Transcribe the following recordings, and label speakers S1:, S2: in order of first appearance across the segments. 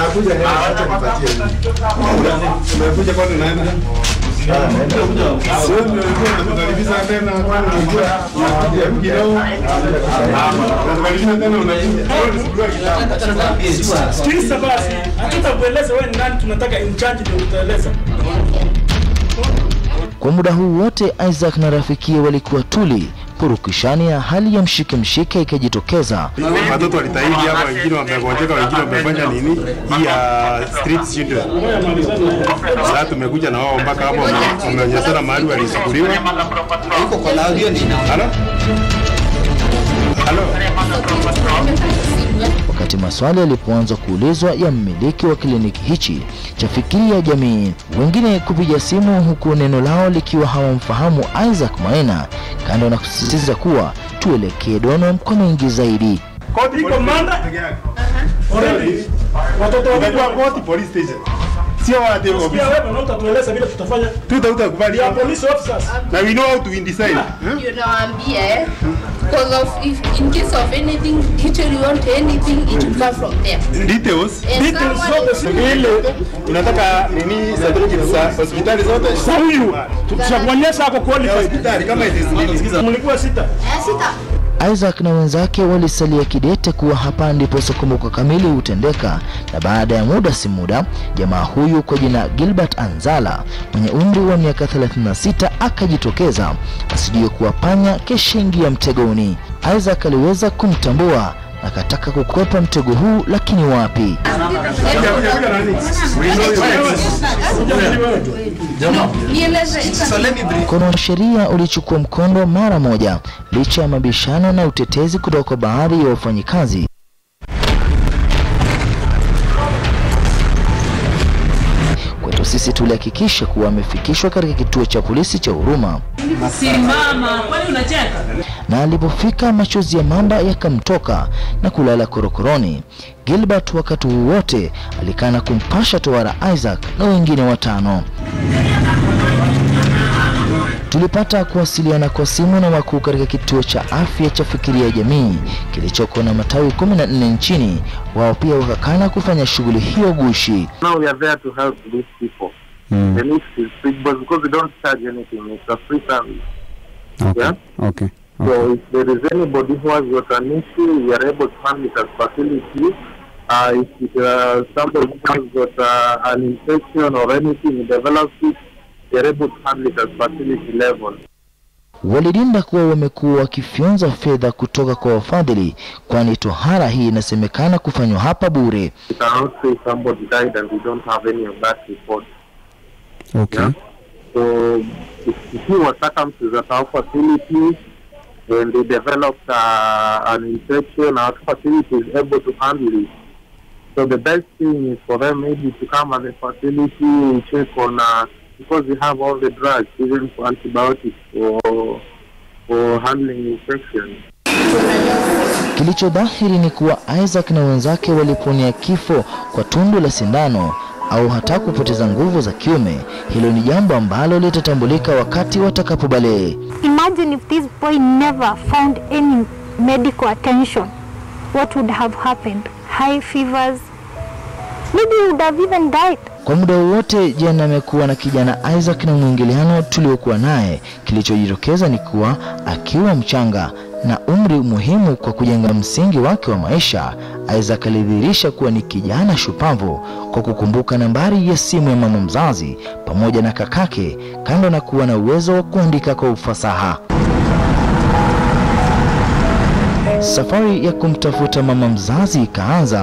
S1: Nakuja leo, acha nipatie. Umekuja kwani unaenda? Sio ndio ulikuwa unatukaribisha tena kwani unajua hebu kidogo. Unatukaribisha tena unakuja. Wewe unasikiliza kitabu.
S2: Sikiliza basi, hatutakueleza wewe ni nani, tunataka in charge ndio utaeleza.
S3: Kwa muda huu wote Isaac na rafikie walikuwa tuli, purukushani ya hali ya mshike mshike ikajitokeza.
S1: Watoto walitahidi hapa, wengine wamegonjeka, wengine wamefanya nini hii ya street children. Sasa tumekuja na wao mpaka hapo, wame- wameonyeshana mahali walichukuliwa. Halo? Halo?
S3: Wakati maswali yalipoanza kuulizwa ya mmiliki wa kliniki hichi cha Fikiri ya Jamii, wengine kupiga simu, huku neno lao likiwa hawamfahamu Isaac Maina, kando na kusisitiza kuwa tuelekee Donom kwa mengi zaidi.
S2: Koti iko Manda,
S1: Peke yake.
S2: already. Watoto wawili
S1: Unajua
S2: wa
S1: koti police station. Sio watu ofisi.
S2: pia wewe na utatueleza vile tutafanya.
S1: Tutakubali.
S2: Ya police officers.
S1: Na we know how to decide. Eh?
S4: Unawaambia eh? Because of if in case of anything, literally want anything, it will come from them.
S1: Details.
S4: And
S2: Details
S4: someone
S2: zote
S4: is-
S2: si ile
S1: Unataka nini certificate za hospitali zote?
S2: za huyu tutakuonyesha ako
S1: Ya
S2: qualified.
S1: hospitali kama it is nini?
S2: Mlikuwa sita.
S4: Eh, sita.
S3: Isaac na wenzake walisalia kidete kuwa hapa ndipo sokomoko kamili hutendeka, na baada ya muda si muda, jamaa huyu kwa jina Gilbert Anzala mwenye umri wa miaka 36 akajitokeza, asijue kuwa panya keshaingia mtegoni. Isaac aliweza kumtambua na akataka kukwepa mtego huu, lakini wapi?
S1: Kuja kuja kuja nani? We know you.
S4: Nieleze.
S3: Mkono wa sheria ulichukua mkondo mara moja, licha ya mabishano na utetezi kutoka kwa baadhi ya wafanyikazi. Kwetu sisi tulihakikisha kuwa amefikishwa katika kituo cha polisi cha Huruma,
S5: Simama, kwani unacheka?
S3: na alipofika machozi ya mamba yakamtoka na kulala korokoroni. Gilbert wakati huu wote alikana kumpasha tohara Isaac na wengine watano. Tulipata kuwasiliana kwa simu na wakuu katika kituo cha afya cha Fikiria Jamii kilichoko na matawi 14 nchini. Wao pia wakakana kufanya shughuli hiyo gushi.
S6: Now we are there to help these people. The need is free, but because we don't charge anything, it's a free service.
S7: Okay.
S6: Yeah.
S7: Okay.
S6: So if there is anybody who has got an issue, we are able to handle it as facility. Uh, if it, uh, somebody who has got uh, an infection or anything develops it, we are able to handle it at facility level.
S3: Walidinda kuwa wamekuwa wakifyonza fedha kutoka kwa wafadhili, kwani tohara hii inasemekana kufanywa hapa bure.
S6: We cannot say somebody died and we don't have any of that report.
S7: Okay.
S6: Yeah. So if, if he was circumcised at our facility and they developed uh, an infection, our facility is able to handle it. So the best thing is for them maybe to come at the facility, check on, uh, because we have all the drugs, even for antibiotics for, for handling infections.
S3: Kilicho dhahiri ni kuwa Isaac na wenzake waliponia kifo kwa tundu la sindano au hata kupoteza nguvu za kiume. Hilo ni jambo ambalo litatambulika wakati watakapobalee.
S8: Imagine if this boy never found any medical attention, what would have happened? High fevers, maybe he would have even died.
S3: Kwa muda wowote jana amekuwa na kijana Isaac na mwingiliano tuliokuwa naye, kilichojitokeza ni kuwa akiwa mchanga na umri muhimu kwa kujenga msingi wake wa maisha, Isaac alidhihirisha kuwa ni kijana shupavu kwa kukumbuka nambari ya simu ya mama mzazi pamoja na kakake, kando na kuwa na uwezo wa kuandika kwa ufasaha. Safari ya kumtafuta mama mzazi ikaanza.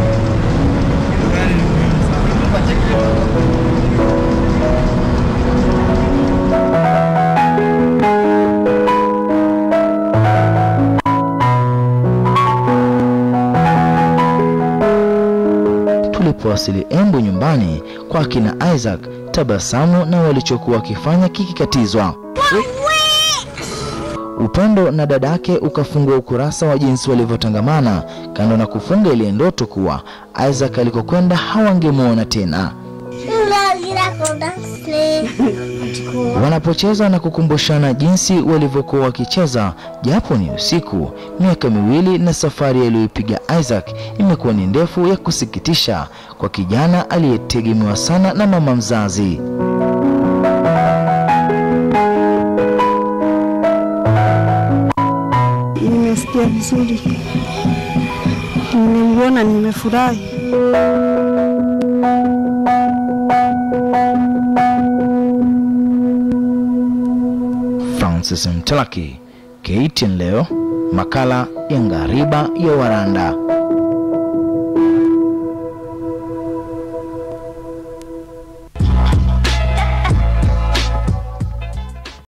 S3: Tulipowasili Embu nyumbani kwa akina Isaac, tabasamu na walichokuwa wakifanya kikikatizwa. Upendo na dadake ukafungua ukurasa wa jinsi walivyotangamana, kando na kufunga ile ndoto kuwa Isaac alikokwenda hawangemwona tena. Wanapocheza na kukumbushana jinsi walivyokuwa wakicheza japo ni usiku. Miaka miwili na safari aliyoipiga Isaac imekuwa ni ndefu ya kusikitisha kwa kijana aliyetegemewa sana na mama mzazi.
S9: Nimesikia vizuri, nimemwona, nimefurahi.
S3: Francis Mtalaki, KTN leo, makala ya Ngariba ya Waranda.